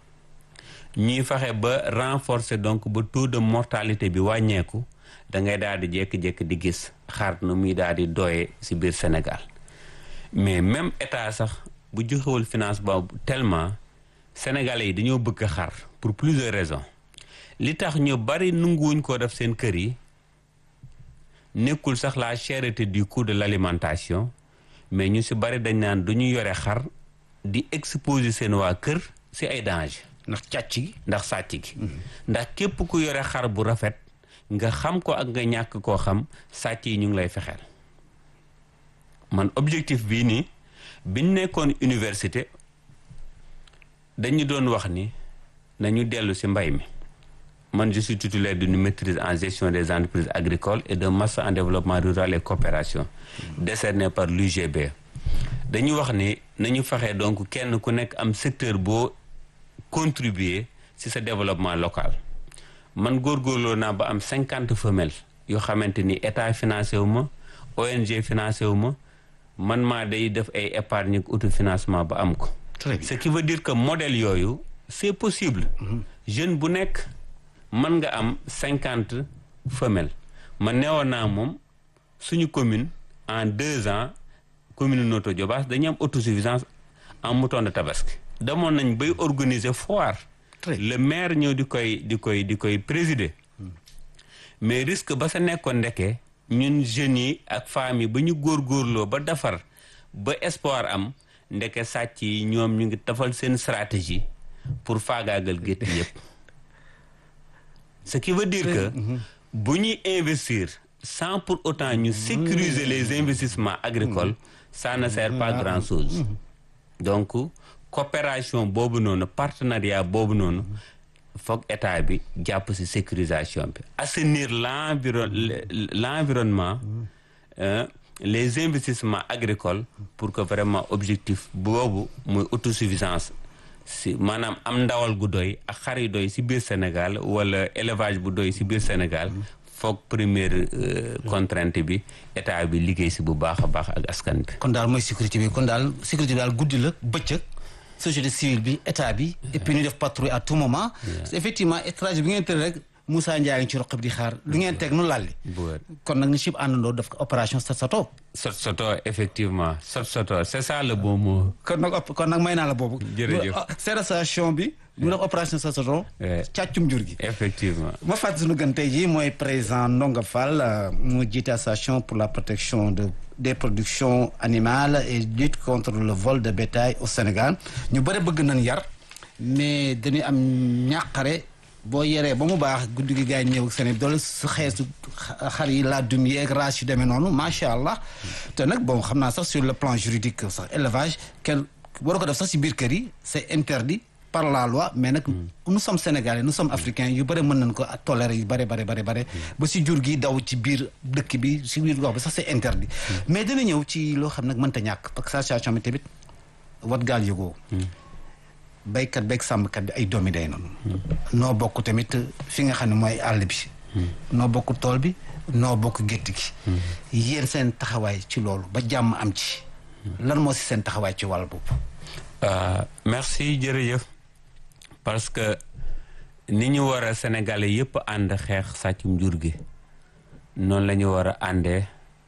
ñuy fexe ba renforcer donc ba taux de mortalité bi wàññeeku da ngay daal di jékki-jékki di gis xar nu muy daal di doyee ci biir Sénégal mais même état sax bu joxewul finance boobu tellement sénégalais yi dañoo bëgg xar pour plusieurs raisons li tax ñu bari nunguwuñ koo def seen kër yi nekkul sax la cherté du coût de l'alimentation mais ñu ci bari dañ naan du ñu yore xar di exposer seen waa kër ci ay danger ndax càcc gi. ndax sàcc gi ndax képp ku yore xar bu rafet nga xam ko ak nga ñàkk koo xam sàcc yi ñu ngi lay fexeel man objectif bii nii biñ nekkoon université dañu doon wax ni nañu dellu ci mbay mi man je suis titulaire d'une maîtrise en gestion des entreprises agricoles et d'un master en développement rural et coopération décerné par l'UGB dañu wax ni nañu fexe donc kenn ku nekk am secteur boo contribuer ci sa développement local man góorgóorloo naa ba am cinquante femelles yoo xamante ni état financé wu ma ONG financé wu ma man maa day def ay épargne ak autofinancement ba am ko Très bien. ce qui veut dire que modèle yooyu c'est possible jeune bu nekk mën nga am cinquante femelles man neewoon naa moom suñu commune en deux ans commune Notto Diobass dañu am autosuffisance en mouton de tabaski demoon nañ bay organiser foire Très bien. le maire ñëw di koy di koy di koy présider mais risque ba sa nekkoon ndeke ñun jeunes yi ak femmes yi ba ñu góorgóorloo ba defar ba espoir am ndeke sàcc yi ñoom ñu ngi tafal seen stratégie pour faagaagal gétt yépp ce qui veut dire que bu ñuy investir sans pour autant ñu sécuriser les investissements agricoles ça ne sert pas grand chose donc coopération boobu noonu partenariat boobu noonu foog état bi jàpp ci sécurisation bi assainir l'environ l'environnement euh, les investissements agricoles pour que vraiment objectif boobu muy autosuffisance si maanaam am ndawal gu doy ak xar yu doy ci biir Sénégal wala élevage bu doy ci biir Sénégal foog première euh, contrainte bi état bi liggéey ci bu baax a baax ak askan bi kon daal mooy sécurité bi kon daal sécurité bi daal guddi la bëccëg société civile bi état bi et puis ñu def patrouille à tout moment effectivement étranger bi ngeen tëdd rek Moussa Ndiaye ngi ci roq bi di xaar lu ngeen teg nu lalli bu wér kon nag ñu sib àndandoo def ko opération sat sato sot soto effectivement sot soto c'est ça le bon mot kon nag op- kon nag may naa la boobu Jërëjëf. sédation bi mu def opération sat sato Ouais. càccum jur gi effectivement ma fàttali sunu gën tey jii mooy président Ndonga Fall euh, mu jiite association pour la protection de des productions animales et lutte contre le vol de bétail au Sénégal ñu bëri bëgg nañ yar mais dañuy am ñàqare boo yeree ba mu baax guddi gi gars yi ñëw ak seen i doole su xeesu xa- xar yi laa dum yi ak race yu demee noonu macha allah te nag bon xam naa sax sur le plan juridique sax élevage kenn waru ko def sax si biir kër yi c'est interdit par la loi mais nag nous sommes sénégalais nous sommes africains yu bëri mën nañ ko tolérer yu bëri bëri bëri bëri ba si jur gi daw ci biir dëkk bi si biir gox bi sax c'est interdit mais dina ñëw ci loo xam nag mënta ñàkk parce que association bi tamit wat gaal yëgoo baykat beeg sàmmkat bi ay doomi day noonu noo bokk tamit fi nga xam ne mooy àll bi noo bokk tool bi noo bokk gétt gi yéen seen taxawaay ci loolu ba jàmm am ci lan moo si seen taxawaay ci wàll boobu Euh, merci jërëjëf parce que ni ñu war a sénégalais yëpp ànd xeex sàccum jur gi noonu la ñu war a àndee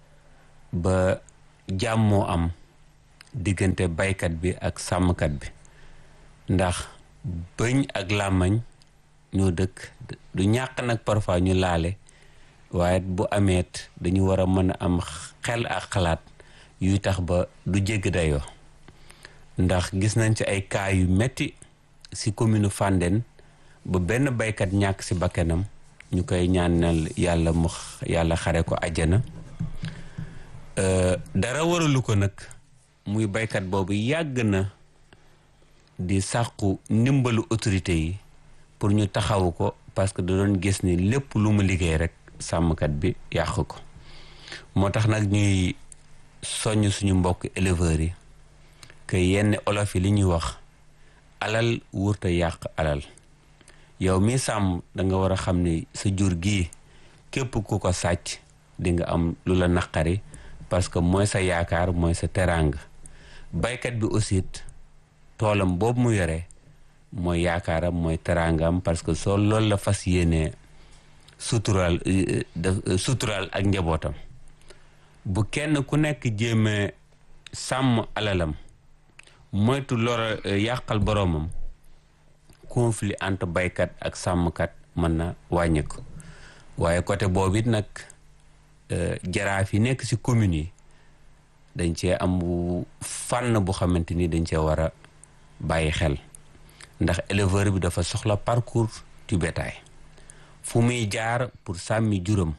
ba jàmmoo am diggante baykat bi ak sàmmkat bi ndax bëñ ak làmmañ ñoo dëkk du ñàkk nag parfois ñu laale waaye bu ameet dañu war a mën a am xel ak xalaat yuy tax ba du jégg dayoo ndax gis nañ ci ay cas yu metti ci commune Fandène ba benn baykat ñàkk ci bakkanam ñu koy ñaanal yàlla mu x- yàlla xare ko àjjana Euh, dara waralu ko nag muy baykat boobu yàgg na di sàqu ndimbalu autorité yi pour ñu taxawu ko parce que da doon gis ni lépp lu mu liggéey rek sàmmkat bi yàq ko moo tax nag ñuy soññ suñu mbokk éleveurs yi que yenn olof yi li ñuy wax alal wurta yàq alal yow mi sàmm da nga war a xam ni sa jur gii képp ku ko sàcc di nga am lu la naqari parce que mooy sa yaakaar mooy sa teraanga baykat bi aussi it toolam boobu mu yore mooy yaakaaram mooy teraangam parce que soo loolu la fas yéenee suturaal euh, def- euh, suturaal ak njabootam bu kenn ku nekk jéemee sàmm alalam moytu lor yàqal boroomam conflit entre baykat ak sàmmkat mën na wàññeeku waaye côté boobu it nag euh, jaraaf yi nekk ci communes yi dañ cee am bu fànn bu xamante ni dañ cee war a bàyyi xel ndax éleveur bi dafa soxla parcours du bétail fu muy jaar pour sàmmi juram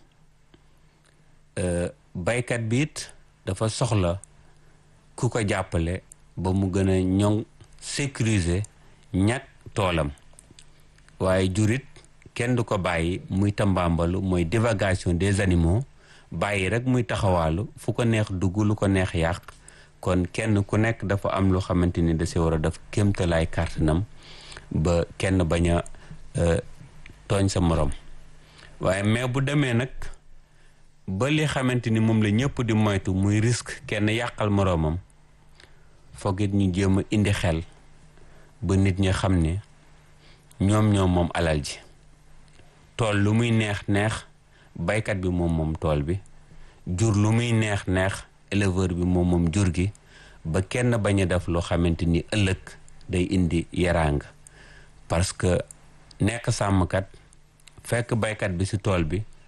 euh, baykat bi it dafa soxla ku ko jàppale ba mu gën a ñoŋ sécuriser ñàkk toolam waaye jurit kenn du ko bàyyi muy tambaambalu mooy divagation des animaux bàyyi rek muy taxawaalu fu ko neex dugg lu ko neex yàq kon kenn ku nekk dafa am loo xamante ni da si war a def kéemtalaay kàttanam ba kenn bañ a euh, tooñ sa morom waaye mais bu demee nag ba li xamante ni moom la ñëpp di moytu muy risque kenn yàqal moroomam foog it ñu jéem a indi xel ba nit ñi xam ne ñoom ñoom moom alal ji tool lu muy neex neex baykat bi moom moom tool bi jur lu muy neex neex éleveur bi moom moom jur gi ba kenn bañ a def loo xamante ni ëllëg day indi yaraanga parce que nekk sàmmkat fekk baykat bi ci tool bi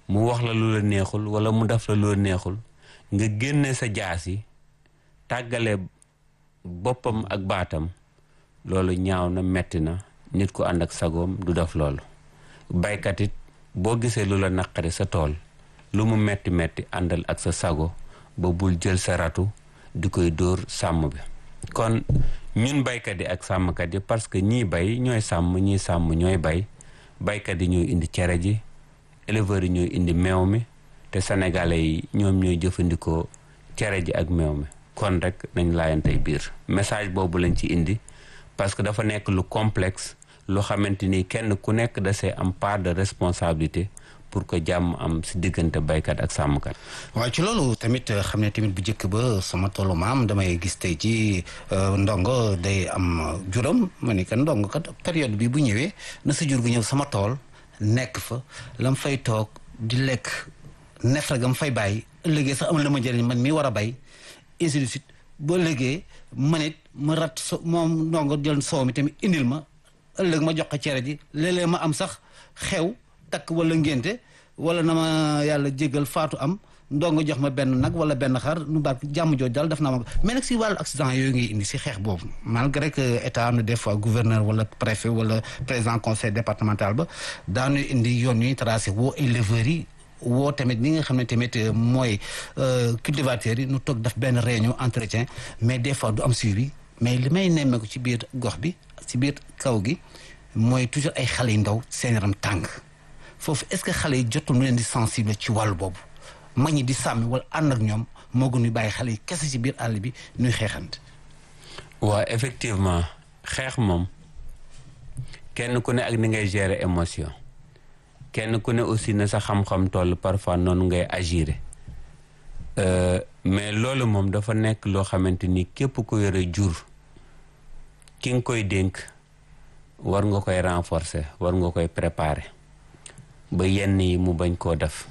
mu wax la lu la neexul wala mu def la lu la neexul nga génne sa jaas yi tàggale boppam ak baatam loolu ñaaw na metti na nit ku ànd ak sagoom du def loolu baykat it boo gisee lu la naqari sa tool lu mu metti metti àndal ak sa sago ba bul jël sa ratu di koy dóor sàmm bi kon ñun baykat yi ak sàmmkat yi parce que ñii bay ñooy sàmm ñii sàmm ñooy bay baykat yi ñooy indi cere ji éleveurs yi ñooy indi meew mi te sénégalais yi ñoom ñooy jëfandikoo cere ji ak meew mi kon rek nañ laayantey biir message boobu lañ ci indi parce que dafa nekk lu complexe lu xamante ni kenn ku nekk da see am part de responsabilité pour que jàmm am si diggante baykat ak sàmmkat. waaw ci loolu tamit xam ne tamit bu njëkk ba sama tollu maam damay gis tey ci ndongo day am juram ma ni que ndongo kat période bi bu ñëwee na sa jur gu ñëw sama tool nekk fa lam fay toog di lekk nefra gam fay bàyyi ëllëgee sax am la ma njëriñ man mi war a bay ainsi de suite boo ëllëgee man it ma rat so moom ndongo jël soow mi tamit indil ma ëllëg ma jox ko cere ji léeg-léeg ma am sax xew takk wala ngénte wala na ma yàlla jégal faatu am ndongo jox ma benn nag wala benn xar nu bark jàmm jooj daal def naa ma mais nag si wàllu accident yooyu ngay indi si xeex boobu malgré que état am na des fois gouverneur wala préfet wala président conseil départemental ba daanu indi yoon ñuy tracé woo éleveurs yi woo tamit ñi nga xam ne tamit mooy cultivateurs yi nu toog def benn réunion entretien mais des fois du am suivi mais li may nemmeeku ci biir gox bi ci biir kaw gi mooy toujours ay xale yu ndaw seen yaram tàng foofu est-ce que xale yi jotul nu leen di sensible ci wàllu boobu mag ñi di sàmmi wala ànd ak ñoom moo gën ñu bàyyi xale yi kese ci biir àll bi ñuy xeexante. waaw effectivement xeex moom kenn ku ne ak ni ngay gérer émotion kenn ku ne aussi na sa xam-xam toll parfois noonu ngay agir mais loolu moom dafa nekk loo xamante ni képp ku yore jur ki nga koy dénk war nga koy renforcer war nga koy préparer ba yenn yi mu bañ koo def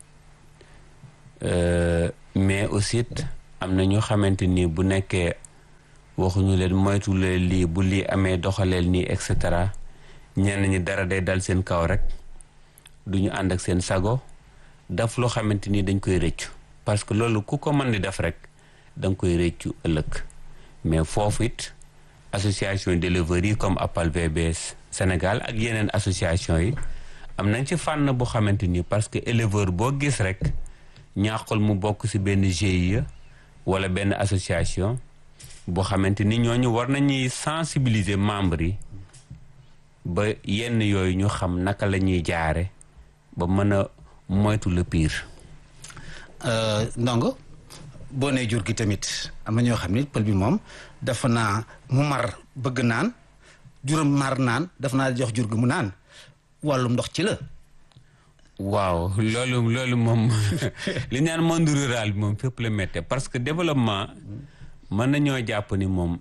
mais aussi am na ñu xamante ni bu nekkee waxuñu leen moytu leen lii bu lii amee doxaleel nii et cetera ñenn ñi dara day dal seen kaw rek duñu ànd ak seen sago daf loo xamante ni dañ koy rëccu parce que loolu ku ko mën di def rek da nga koy rëccu ëllëg mais foofu it association d'éleveurs yi comme APAL VBS Sénégal ak yeneen association yi am nañ ci fànn bu xamante ni parce que éleveur boo gis rek ñaaxul mu bokk ci benn GIE wala benn association boo xamante ni ñooñu war nañuy sensibiliser membres yi ba yenn yooyu ñu xam naka la ñuy jaare ba mën a moytu le pire. ndongo boo nee jur gi tamit am na ñoo xam ne pël bi moom dafa naa mu mar bëgg naan juróom mar naan dafa naa jox jur gi mu naan wàllum ndox ci la. waaw loolu loolu moom li ñaan monde rural bi moom fépp la méttee parce que développement mën nañoo jàpp ni moom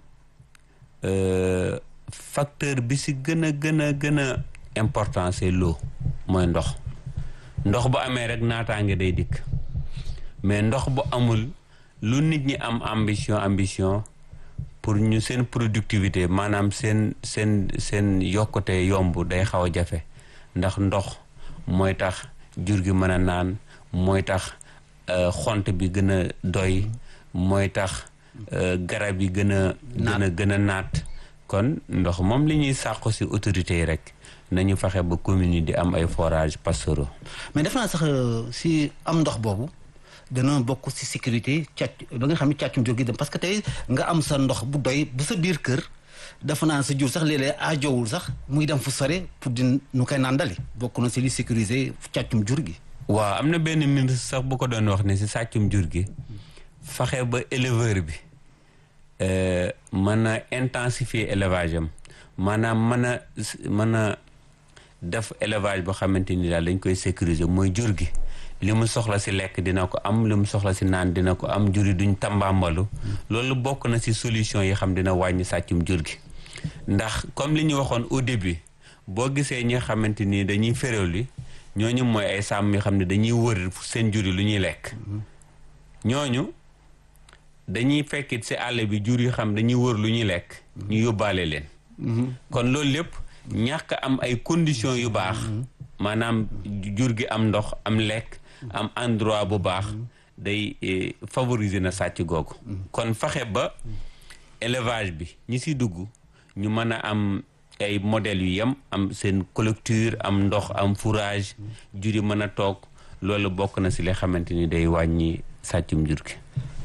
facteur bi si gën a gën a gën a important c'est l'eau mooy ndox ndox bu amee rek naataange day dikk mais ndox bu amul lu nit ñi am ambition ambition pour ñu seen productivité maanaam seen seen seen yokkute yomb day xaw a jafe ndax ndox mooy tax jur gi mën a naan mooy tax xont bi gën a doy mooy tax garab yi gën a gën a gën a naat kon ndox moom li ñuy sàqu ci autorités yi rek nañu fexe ba communes yi di am ay forages pastoraux mais def naa sax si am ndox boobu dana bokk si sécurité càcc ba nga xam ne càccum jur gi dem parce que tey nga am sa ndox bu doy bu sa biir kër dafa naan sa jur sax léeg-léeg aajowul sax muy dem fu sore pour di nu koy nàndali bokk na si li sécuriser càccum jur gi waaw am na benn ministre sax bu ko doon wax ne si sàccum jur gi fexe ba éleveur bi mën a intensifier élevage am maanaam mën a mën a def élevage boo xamante ni daal dañ koy sécuriser mooy jur gi li mu soxla si lekk dina ko am li mu soxla si naan dina ko am jur yi duñ tambambalu loolu bokk na si solution yi xam dina wàññi sàccum jur gi ndax comme li ñu waxoon au début boo gisee ñi nga xamante ni dañuy féréwli ñooñu mooy ay sàmm yi xam ne dañuy wër seen jur yi lu ñuy lekk ñooñu dañuy fekkit si àll bi jur yi xam dañuy wër lu ñuy lekk ñu yóbbaale leen kon loolu lépp ñàkk am ay conditions yu baax maanaam jur gi am ndox am lekk am endroit bu baax day eh, favoriser na sàcc googu kon fexe ba élevage bi ñi si dugg ñu mën a am ay modèles yu yem am seen collecture am ndox am fourrage jur yi mën a toog loolu bokk na si li xamante ni day wàññi sàccum jur gi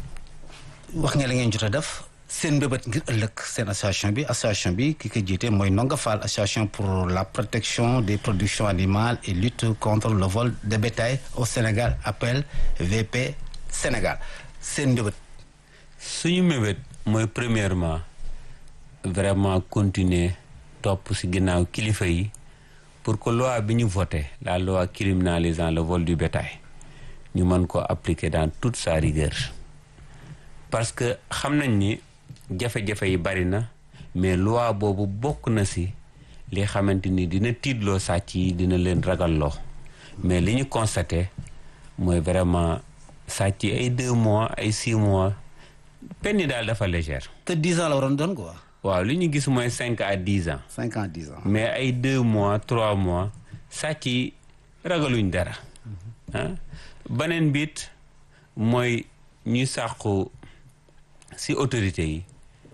wax nga la ngeen jot a def seen mbébét ngir ëllëg seen association bi association bi ki ko jiite mooy Ndonga Fall association pour la protection des productions animales et lutte contre le vol de bétail au Sénégal appel VP Sénégal seen mbébét suñu mébét mooy premièrement vraiment continuer topp si ginnaaw kilifa yi pour que loi bi ñu voté la loi criminalisant le vol du bétail ñu mën ko appliquer dans toute sa rigueur parce que xam nañ ni jafe-jafe yi bari na mais loi boobu bokk na si li xamante ni dina tiitloo sàcc yi dina leen ragalloo mais li ñu constaté mooy vraiment sàcc yi ay deux mois ay six mois peine yi daal dafa légère te dix ans la waroon doon quoi waaw li ñu gis mooy cinq à dix ans cinq ans dix ans mais ay deux mois trois mois sàcc yi ragaluñ dara ah beneen biit mooy ñuy sàqu si autorité yi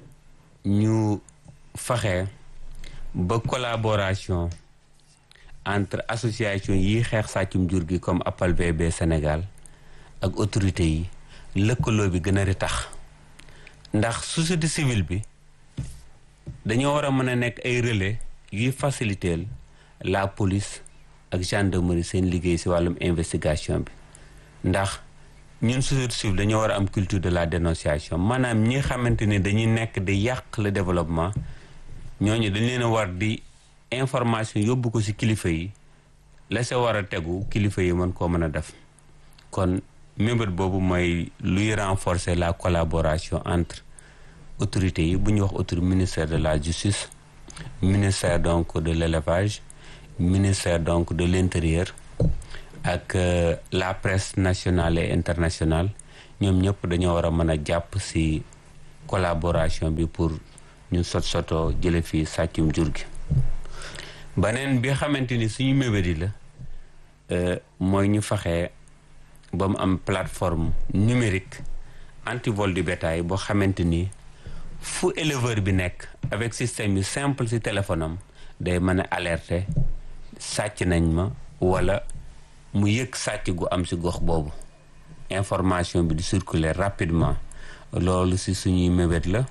ñu faxe ba collaboration entre association yi xeex sàccum jur gi comme Appal VB Sénégal ak autorité yi lëkkaloo bi gën a tax ndax société civile bi dañoo war a mën a nekk ay relais yuy faciliter la police ak gendarmerie seen liggéey si wàllum investigation bi ndax ñun société civile dañoo war a am culture de la dénonciation maanaam ñi xamante ni dañuy nekk di yàq le développement ñooñu dañ leen a war di information yóbbu ko si kilifa yi la sa war a tegu kilifa yi mën koo mën a def kon mébét boobu mooy luy renforcer la collaboration entre autorités yi bu ñuy wax autorité ministère de la justice ministère donc de l'élevage ministère donc de l'intérieur ak euh, la presse nationale et internationale ñoom ñëpp dañoo war a mën a jàpp ci collaboration bi pour ñu sot soto jële fii sàccum jur gi beneen bi xamante ni suñu mébét yi la euh, mooy ñu faxee ba mu am plateforme numérique anti-vol du bétail boo xamante ni fu éleveur bi nekk avec système yu simple ci téléphone am day mën a alerter sàcc nañ ma wala mu yëg sàcc gu am ci gox boobu information bi di circuler rapidement loolu ci suñuy mébét la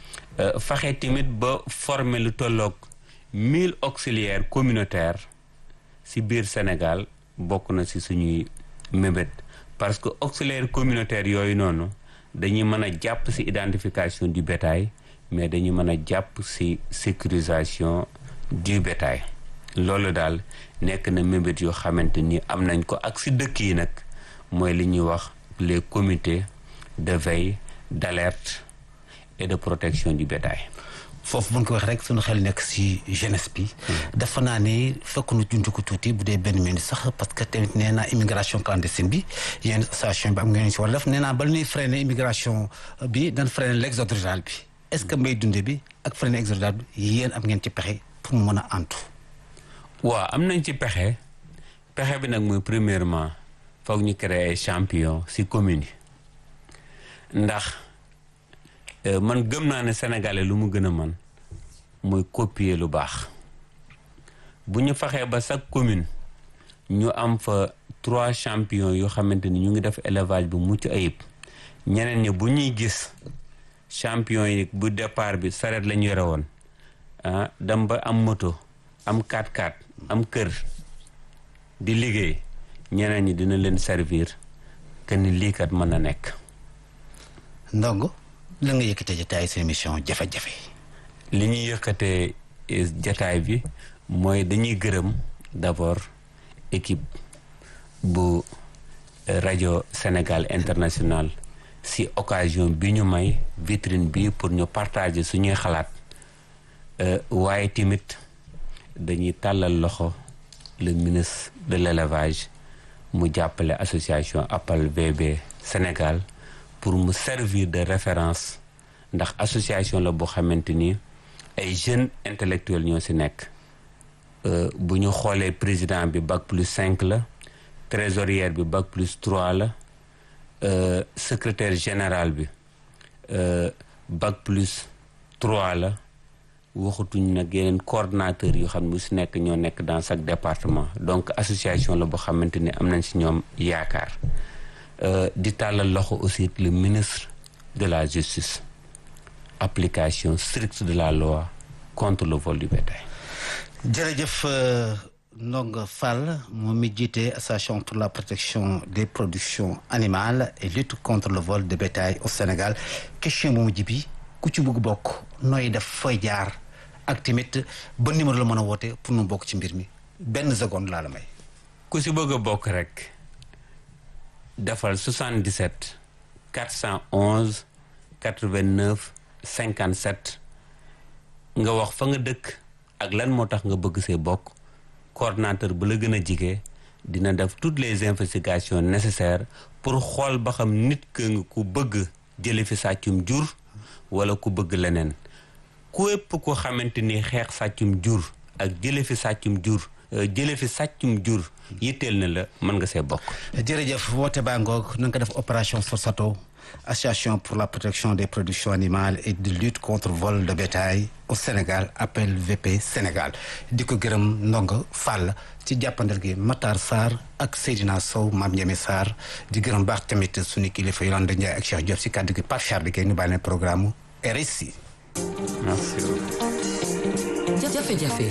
faxe tamit ba former lu tolloog mille auxiliaires communautaires ci biir Sénégal bokk na ci suñuy mébét parce que auxiliaires communautaires yooyu noonu dañuy mën a jàpp ci identification du bétail mais dañuy mën a jàpp ci sécurisation du bétail loolu daal nekk na mébét yoo xamante ni am nañ ko ak ci dëkk yi nag mooy li ñuy wax les comités de veille d'alerte et de protection du bétail foofu bu ñu ko wax rek suñu xel nekk si jeunesse bi. dafa naa ne fekk nu junj ko tuuti bu dee benn minute sax parce que tamit nee naa immigration clandestine bi yéen station bi am ngeen si war a def nee naa bala ñuy freiner immigration bi dañ freiner l'exode rural bi est-ce que mbay dunde bi ak freiner exode rural bi yéen am ngeen ci pexe pour mu mën a antu. waaw am nañ ci pexe pexe bi nag mooy premièrement foog ñu créer ay champion ci commune yi ndax. man gëm naa ne sénégalais lu mu gën a man mooy copier lu baax bu ñu faxee ba chaque commune ñu am fa trois champions yoo xamante ni ñu ngi def élevage bu mucc ayib ñeneen ñi bu ñuy gis champion yi bu départ bi saret la ñu yore woon ah dem ba am moto am 4x4 am kër di liggéey ñeneen ñi dina leen servir que ni lii kat mën na nekk. ndongo la nga yëkkatee jataay seen émission jafe-jafe. li ñuy yëkkatee jataay bi mooy dañuy gërëm d'abord équipe bu rajo Sénégal international si occasion bi ñu may vitrine bi pour ñu partager suñuy xalaat waaye tamit dañuy tàllal loxo le ministre de l'élevage mu jàppale association Appal VB Sénégal pour mu servir de référence ndax association la boo xamante ni ay jeunes intellectuels ñoo ci nekk bu ñu xoolee président bi bac plus cinq la trésorière bi bac plus trois la secrétaire général bi bac plus trois la waxatuñ nag yeneen coordonnateur yu xam ne bu si nekk ñoo nekk dans chaque département donc association la boo xamante ni am nañ si ñoom yaakaar di tàllal loxo aussi le ministre de la justice application stricte de la loi contre le vol du bétail jërëjëf Ndongo Fall moom mi jiite association pour la protection des productions animales et lutte contre le vol de bétail au Sénégal question bu mujj bi ku ci bëgg bokk nooy def fooy jaar ak tamit ba numéro la mën a woote pour nu bokk ci mbir mi benn seconde laa la may. ku si bëgg a bokk rek defal 77 411 89 57 nga wax fa nga dëkk ak lan moo tax nga bëgg see bokk coordonnateur bu la gën a jige dina def toutes les investigations nécessaires pour xool ba xam nit ka nga ku bëgg jële fi sàccum jur wala ku bëgg leneen képp ko xamante ni xeex sàccum jur ak jële fi sàccum jur jële fi sàccum jur yitteel na la mën nga see bokk jërëjëf woote baa ngoog na nga ko def opération Forsato association pour la protection des productions animales et de lutte contre vol de bétail au Sénégal appel VP Sénégal di ko gërëm ndongo Fall ci jàppandal gi Matar Sarr ak Seydina Sow Mame Ndiémé Sarr di gërëm baax tamit suñu kilifa Yolande Ndiaye ak Cheikh Diop si kàddu gi Pape Charles Guèye ñu bàyyi programme RSI. merci jafe-jafe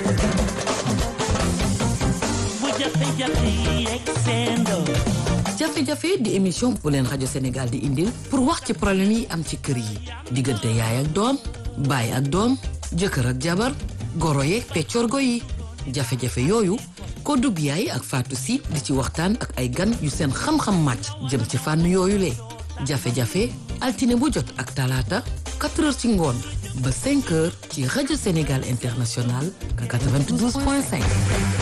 bu jafe-jafe yi yegg seen doom jafe-jafe di émission bu leen rajo Sénégal di indil pour wax ci problème yi am ci kër yi diggante yaay ak doom baay ak doom jëkkër ak jabar goro yeeg peccorgo yi jafe-jafe yooyu ko dugg yaay ak Fatou Si di ci waxtaan ak ay gan yu seen xam-xam màcc jëm ci fànn yooyu le jafe-jafe altine bu jot ak talaata 4 heures ci ngoon ba 5 heures ci rajo Sénégal International 92.5